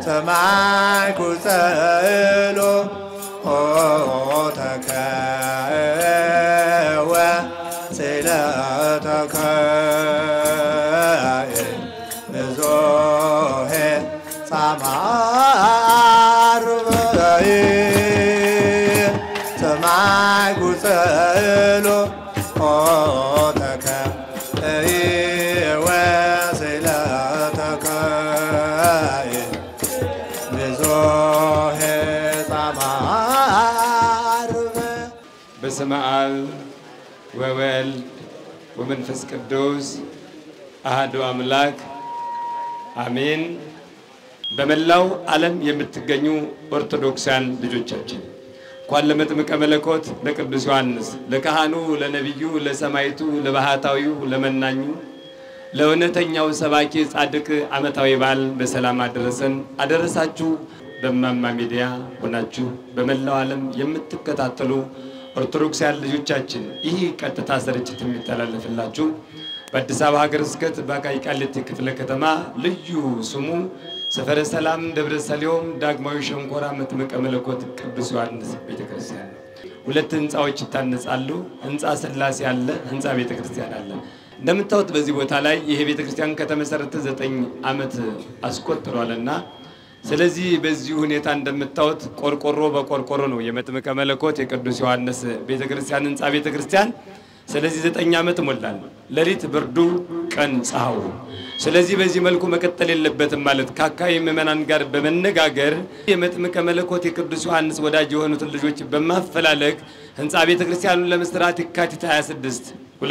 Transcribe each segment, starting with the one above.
ሰማይ ኩጸሎ ተከወ ስእለተከ ብዙሄ ጻማርበይ ሰማይ ኩጸሎ ተከወ ስእለተከ ብዙሄ ጻማርበ በስመ አብ ወወልድ ወመንፈስ ቅዱስ አህዱ አምላክ አሜን። በመላው ዓለም የምትገኙ ኦርቶዶክሳውያን ልጆቻችን እንኳን ለመጥምቀ መለኮት ለቅዱስ ዮሐንስ ለካህኑ፣ ለነቢዩ፣ ለሰማይቱ፣ ለባህታዊው፣ ለመናኙ ለእውነተኛው ሰባኪ ጻድቅ ዓመታዊ በዓል በሰላም አደረሰን አደረሳችሁ። በማማ ሚዲያ ሆናችሁ በመላው ዓለም የምትከታተሉ ኦርቶዶክሳውያን ልጆቻችን ይህ ቀጥታ ስርጭት የሚተላለፍላችሁ በአዲስ አበባ ሀገረ ስብከት በአቃቂ ቃሊቲ ክፍለ ከተማ ልዩ ስሙ ሰፈረ ሰላም ደብረ ሰሊሆም ዳግማዊ ሸንኮራ መጥምቀ መለኮት ቅዱስ ዮሐንስ ቤተ ክርስቲያን ነው። ሁለት ህንፃዎች ይታነጻሉ። ህንፃ ስላሴ አለ፣ ህንፃ ቤተ ክርስቲያን አለ። እንደምታዩት በዚህ ቦታ ላይ ይሄ ቤተ ክርስቲያን ከተመሰረተ ዘጠኝ ዓመት አስቆጥሯልና ስለዚህ በዚህ ሁኔታ እንደምታዩት ቆርቆሮ በቆርቆሮ ነው የመጥምቀ መለኮት የቅዱስ ዮሐንስ ቤተ ክርስቲያን ህንፃ ቤተ ክርስቲያን ስለዚህ ዘጠኝ ዓመት ሞላል። ሌሊት ብርዱ፣ ቀን ፀሐዩ። ስለዚህ በዚህ መልኩ መቀጠል የለበትም ማለት ከአካባቢ ምዕመናን ጋር በመነጋገር የመጥምቀ መለኮት የቅዱስ ዮሐንስ ወዳጅ የሆኑትን ልጆች በማፈላለግ ህንፃ ቤተ ክርስቲያኑን ለመስራት የካቲት 26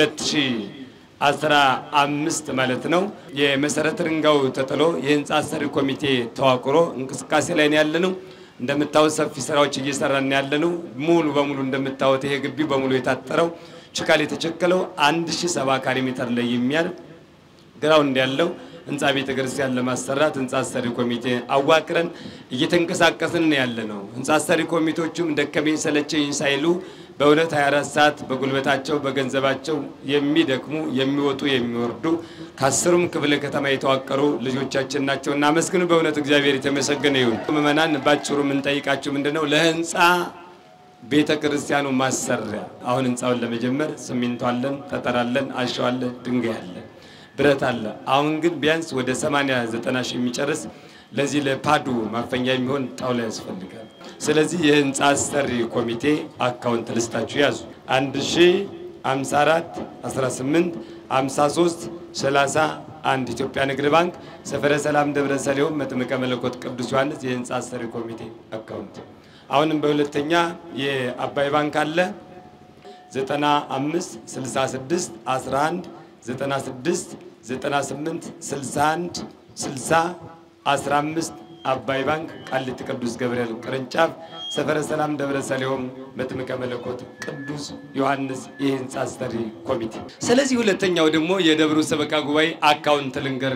2015 ማለት ነው የመሰረተ ድንጋዩ ተጥሎ የህንፃ አሰሪ ኮሚቴ ተዋቅሮ እንቅስቃሴ ላይ ነው ያለ ነው። እንደምታዩት ሰፊ ስራዎች እየሰራን ያለ ነው። ሙሉ በሙሉ እንደምታዩት ይሄ ግቢ በሙሉ የታጠረው ችካል የተቸከለው 1070 ካሬ ሜትር ላይ የሚያልፍ ግራውንድ ያለው ህንፃ ቤተ ክርስቲያን ለማሰራት ህንፃ አሰሪ ኮሚቴ አዋቅረን እየተንቀሳቀስን ያለ ነው። ህንፃ አሰሪ ኮሚቴዎቹም ደከመኝ ሰለቸኝ ሳይሉ በእውነት 24 ሰዓት በጉልበታቸው በገንዘባቸው የሚደክሙ የሚወጡ የሚወርዱ ከአስሩም ክፍለ ከተማ የተዋቀሩ ልጆቻችን ናቸው። እናመስግኑ። በእውነት እግዚአብሔር የተመሰገነ ይሁን። ምዕመናን ባጭሩ የምንጠይቃችሁ ምንድን ነው ለህንፃ ቤተ ክርስቲያኑ ማሰሪያ አሁን ህንፃውን ለመጀመር ሲሚንቶ አለን፣ ጠጠር አለን፣ አሸዋ አለ፣ ድንጋይ አለ፣ ብረት አለ። አሁን ግን ቢያንስ ወደ 80 90 ሺህ የሚጨርስ ለዚህ ለፓዱ ማፈኛ የሚሆን ጣውላ ያስፈልጋል። ስለዚህ የህንፃ አሰሪ ኮሚቴ አካውንት ልስታችሁ ያዙ 1054 18 53 31 ኢትዮጵያ ንግድ ባንክ ሰፈረ ሰላም ደብረ ሰሊሆም መጥምቀ መለኮት ቅዱስ ዮሐንስ የህንፃ አሰሪ ኮሚቴ አካውንት አሁንም በሁለተኛ የአባይ ባንክ አለ 95 66 11 96 98 61 60 15 አባይ ባንክ ቃሊቲ ቅዱስ ገብርኤል ቅርንጫፍ ሰፈረ ሰላም ደብረ ሰሊሆም መጥምቀ መለኮት ቅዱስ ዮሐንስ የህንፃ አሰሪ ኮሚቴ። ስለዚህ ሁለተኛው ደግሞ የደብሩ ሰበካ ጉባኤ አካውንት ልንገር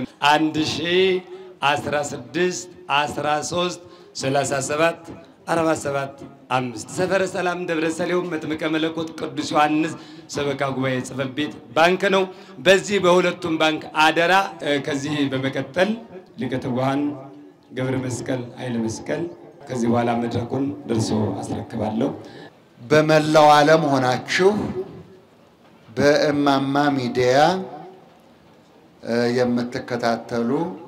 1016 13 37 47 አምስት ሰፈረ ሰላም ደብረ ሰሊሆም መጥምቀ መለኮት ቅዱስ ዮሐንስ ሰበካ ጉባኤ ጽሕፈት ቤት ባንክ ነው። በዚህ በሁለቱም ባንክ አደራ። ከዚህ በመቀጠል ሊቀ ትጉሃን ገብረ መስቀል ኃይለ መስቀል ከዚህ በኋላ መድረኩን ደርሶ አስረክባለሁ። በመላው ዓለም ሆናችሁ በእማማ ሚዲያ የምትከታተሉ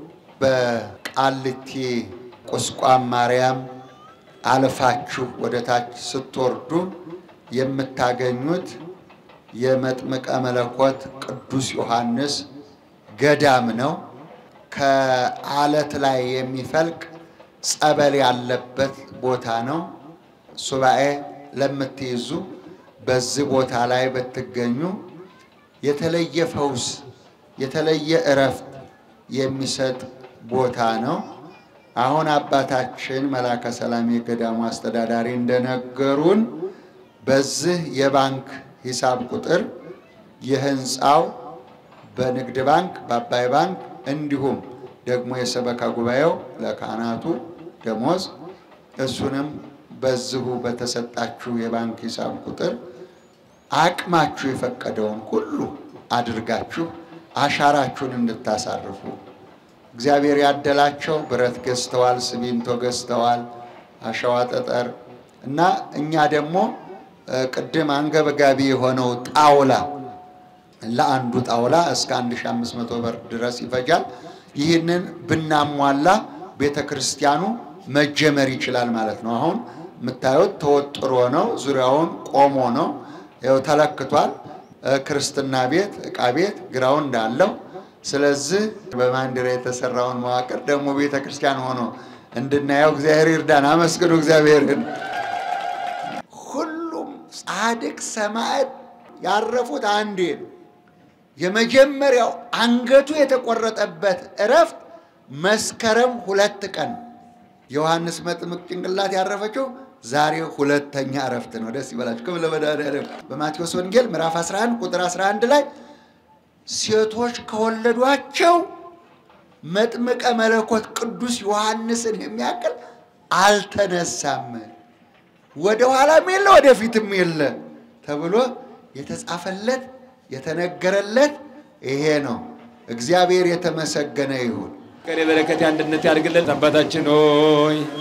በቃሊቲ ቁስቋም ማርያም አልፋችሁ ወደ ታች ስትወርዱ የምታገኙት የመጥምቀ መለኮት ቅዱስ ዮሐንስ ገዳም ነው። ከአለት ላይ የሚፈልቅ ጸበል ያለበት ቦታ ነው። ሱባኤ ለምትይዙ በዚህ ቦታ ላይ ብትገኙ የተለየ ፈውስ፣ የተለየ እረፍት የሚሰጥ ቦታ ነው። አሁን አባታችን መላከ ሰላም የገዳሙ አስተዳዳሪ እንደነገሩን በዚህ የባንክ ሂሳብ ቁጥር የህንፃው በንግድ ባንክ፣ በአባይ ባንክ እንዲሁም ደግሞ የሰበካ ጉባኤው ለካህናቱ ደሞዝ እሱንም በዚሁ በተሰጣችሁ የባንክ ሂሳብ ቁጥር አቅማችሁ የፈቀደውን ሁሉ አድርጋችሁ አሻራችሁን እንድታሳርፉ እግዚአብሔር ያደላቸው ብረት ገዝተዋል፣ ሲሚንቶ ገዝተዋል፣ አሸዋ ጠጠር እና እኛ ደግሞ እ፣ ቅድም አንገብጋቢ የሆነው ጣውላ ለአንዱ ጣውላ እስከ 1500 ብር ድረስ ይፈጃል። ይህንን ብናሟላ ቤተ ክርስቲያኑ መጀመር ይችላል ማለት ነው። አሁን የምታዩት ተወጥሮ ነው፣ ዙሪያውን ቆሞ ነው። ይኸው ተለክቷል። እ፣ ክርስትና ቤት፣ ዕቃ ቤት ግራውንድ አለው። ስለዚህ በማንዲራ የተሰራውን መዋቅር ደግሞ ቤተ ክርስቲያን ሆኖ እንድናየው እግዚአብሔር ይርዳን። አመስግኑ እግዚአብሔርን። ሁሉም ጻድቅ ሰማዕት ያረፉት አንዴ ነው። የመጀመሪያው አንገቱ የተቆረጠበት እረፍት መስከረም ሁለት ቀን ዮሐንስ መጥምቅ ጭንቅላት ያረፈችው ዛሬ ሁለተኛ እረፍት ነው። ደስ ይበላችሁ። ክብር ለመድኃኒዓለም። በማቴዎስ ወንጌል ምዕራፍ 11 ቁጥር 11 ላይ ሴቶች ከወለዷቸው መጥምቀ መለኮት ቅዱስ ዮሐንስን የሚያክል አልተነሳም፣ ወደ ኋላም የለ ወደፊትም የለ ተብሎ የተጻፈለት የተነገረለት ይሄ ነው። እግዚአብሔር የተመሰገነ ይሁን። ፍቅር የበረከት የአንድነት ያድርግልን። አባታችን ሆይ